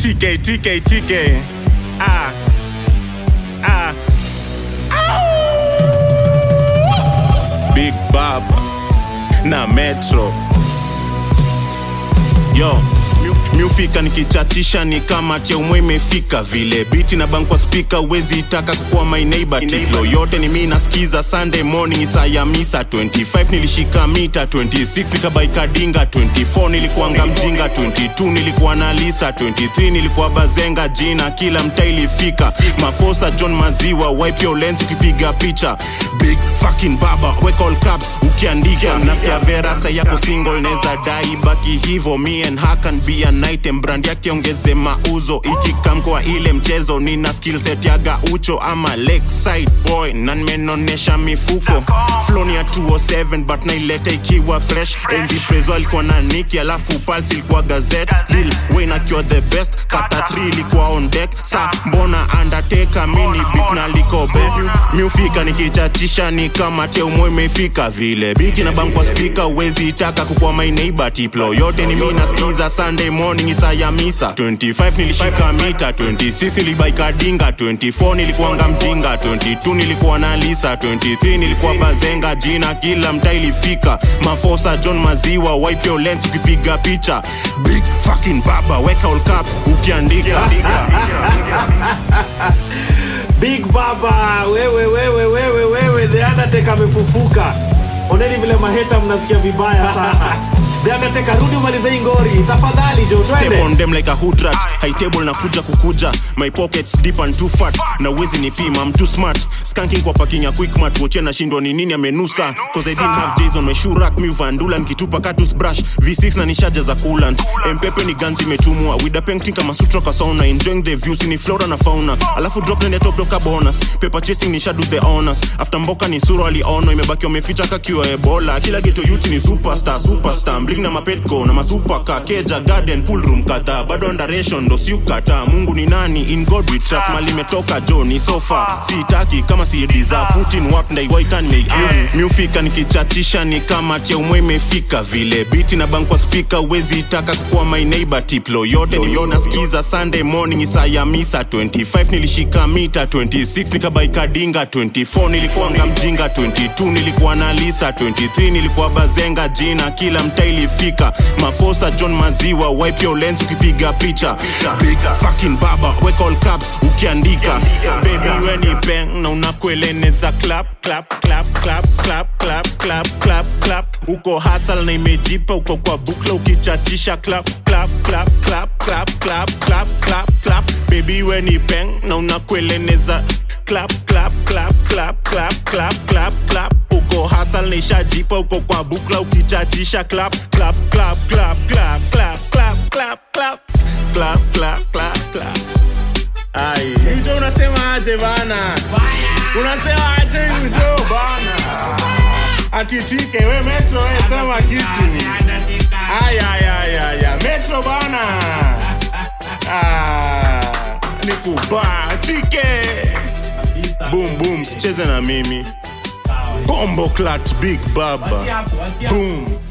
TK, TK, TK. Ah. Ah. Big Baba na Metro. Yo, mi- miufika nikichatisha ni kama tia umwe imefika vile biti na bank kwa speaker wezi itaka kukuwa my neighbor tiplo yote ni mi nasikiza sunday morning isaa ya misa 25 nilishika mita 26 nikabaika dinga 24 nilikuanga mjinga 22 nilikuwa na lisa 23 nilikuwa bazenga jina kila mta ilifika mafosa john maziwa wipe your lens ukipiga picha big fucking baba weka all caps ukiandika nasikia vera sa yako single neza dai baki hivo me and her can be an item brand yake ongeze mauzo ikikam kwa ile mchezo nina skill set ya gaucho ama lakeside boy na nimenonesha mifuko floni ya 207 but naileta ikiwa fresh enzi prezo alikuwa na niki alafu pulse ilikuwa gazet lil wayne akiwa the best kata 3 ilikuwa on deck sa mbona undertaker mini beef na likobe miufika nikichachisha ni kama teumwe imefika vile biti na bankwa spika uwezi itaka kukuwa my neighbor tiplo yote ni mi nasikiza sunday morning isa ya misa 25 nilishika mita 26 nilibaika dinga 24 nilikuanga mjinga 22 nilikuwa na lisa 23 nilikuwa bazenga jina kila mta ilifika mafosa john maziwa wipe your lens ukipiga picha big fucking baba weka all caps ukiandika Big Baba, wewe wewe wewe wewe, The Undertaker amefufuka. Oneni vile maheta mnasikia vibaya sana. The Undertaker, rudi umalize hii ngori tafadhali, jo Step twende. on them like a hood rat high table na kuja kukuja my pockets deep and too fat na uwezi nipima I'm too smart skanking kwa parking ya quick mat woche na shindwa ni nini amenusa cause I didn't have days on my shoe rack mi vandula nikitupa ka toothbrush V6 na nishaja za coolant mpepe ni ganji imetumwa with a painting kama sutra kwa sauna enjoying the views ni flora na fauna alafu drop nende top doka bonus paper chasing ni shadu the honors after mboka ni sura aliono imebaki wameficha kakiwa ebola kila geto youth ni superstar superstar bling na mapetco na masupaka keja garden pool room kadhaa bado ndaration ndo siukata mungu ni nani in god we trust mali imetoka jo ni sofa sitaki kama si deserve putin work ndai why can make you miufika nikichatisha ni kama tia umwe imefika vile biti na bank kwa speaker wezi itaka kukuwa my neighbor tiplo yote niliona skiza sunday morning isaa ya misa 25 nilishika mita 26 nikabaika dinga 24 nilikuanga mjinga 22 nilikuwa na lisa 23 nilikuwa bazenga jina kila mta ilifika mafosa john maziwa wipe your lens ukipiga picha big fucking baba weka all caps ukiandika baby we ni peng na unakueleneza clap clap clap clap clap clap clap clap clap uko hasal na imejipa uko kwa bukla ukichachisha clap clap clap clap clap clap clap clap clap baby we ni peng na unakueleneza clap clap clap clap clap clap clap clap uko hasal na ishajipa uko kwa bukla ukichachisha clap clap clap clap clap clap clap clap clap clap clap clap clap ai hicho unasema aje bana unasema aje hicho bana atitike we metro we sema kitu aya aya aya aya metro bana ah nikubatike boom boom sicheze na mimi bombo clat big baba boom